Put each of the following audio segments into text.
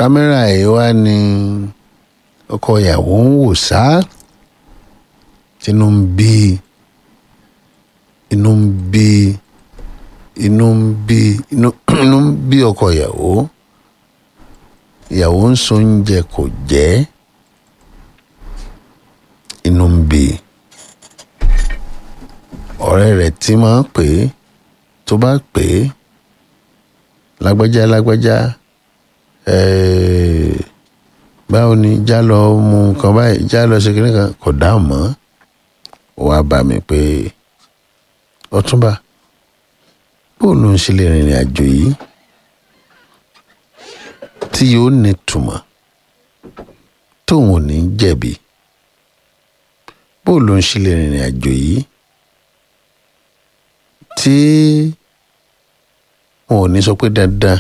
kámẹ́rà yìí wá ní ọkọ ìyàwó ń wò sá tínú ń bí inú ń bí inú ń bí inú inú ń bí ọkọ ìyàwó ìyàwó ń so oúnjẹ kò jẹ́ inú ń bí ọ̀rẹ́ rẹ̀ tí máa ń pè é tó bá pè é lágbájá lágbájá ẹ̀ẹ́ báwo ni já lọ mú nǹkan báyìí já lọ ṣe kínní kan kò dáhùn mọ́ ó wá bá mi pé ọtúnba bóun ló ń ṣe lè rìnrìn àjò yìí tí yóò ní túmọ̀ tóun ò ní jẹ̀bi bóun ló ń ṣe lè rìnrìn àjò yìí tí wọn ò ní sọ pé dandan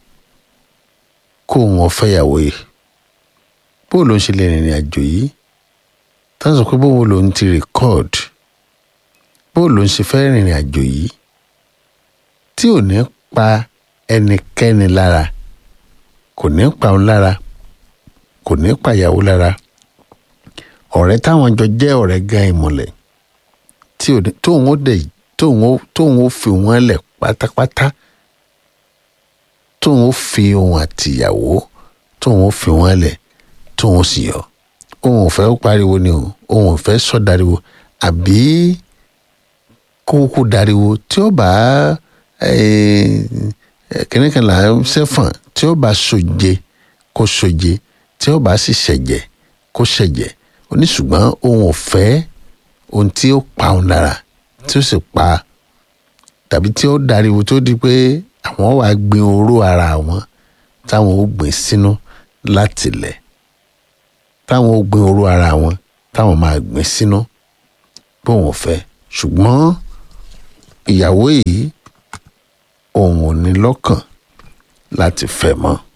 kó wọn fẹ́yàwó yìí bóun ló ń ṣe lè rìnrìn àjò yìí tá a sọ pé bóun ló ń ti record bóun ló ń ṣe fẹ́ rìnrìn àjò yìí tí ò ní pa ẹnikẹ́ni lára kò ní pa òun lára kò ní pa ìyàwó lára ọ̀rẹ́ táwọn jọ jẹ́ ọ̀rẹ́ gan ìmùlẹ̀ tí ò ní tóun ó dẹ̀ tóun ó tóun ó fi wọ́n lẹ̀ pátápátá tóun ó fi òun àtìyàwó tóun ó fi wọ́n lẹ̀ tóun ó sì yọ òun ò fẹ́ pariwo ni o òun ò fẹ́ sọ dariwo àbí kókó dariwo tí ó bá kìnìún kan là ń sẹ́fọ̀n tí ó bá soje kó soje tí ó bá sì ṣẹ̀jẹ̀ kó ṣẹ̀jẹ̀ oníṣùgbọ́n òun ò fẹ́ ohun tí ó pa òun lára tí ó sì pa tàbí tí ó dariwo tó di pé àwọn wàá gbin oró ara wọn táwọn ó gbìn sínú láti lẹ̀ táwọn ó gbin oró ara wọn táwọn máa gbìn sínú bóun ò fẹ́ ṣùgbọ́n ìyàwó yìí òun ò ní lọ́kàn láti fẹ́ mọ́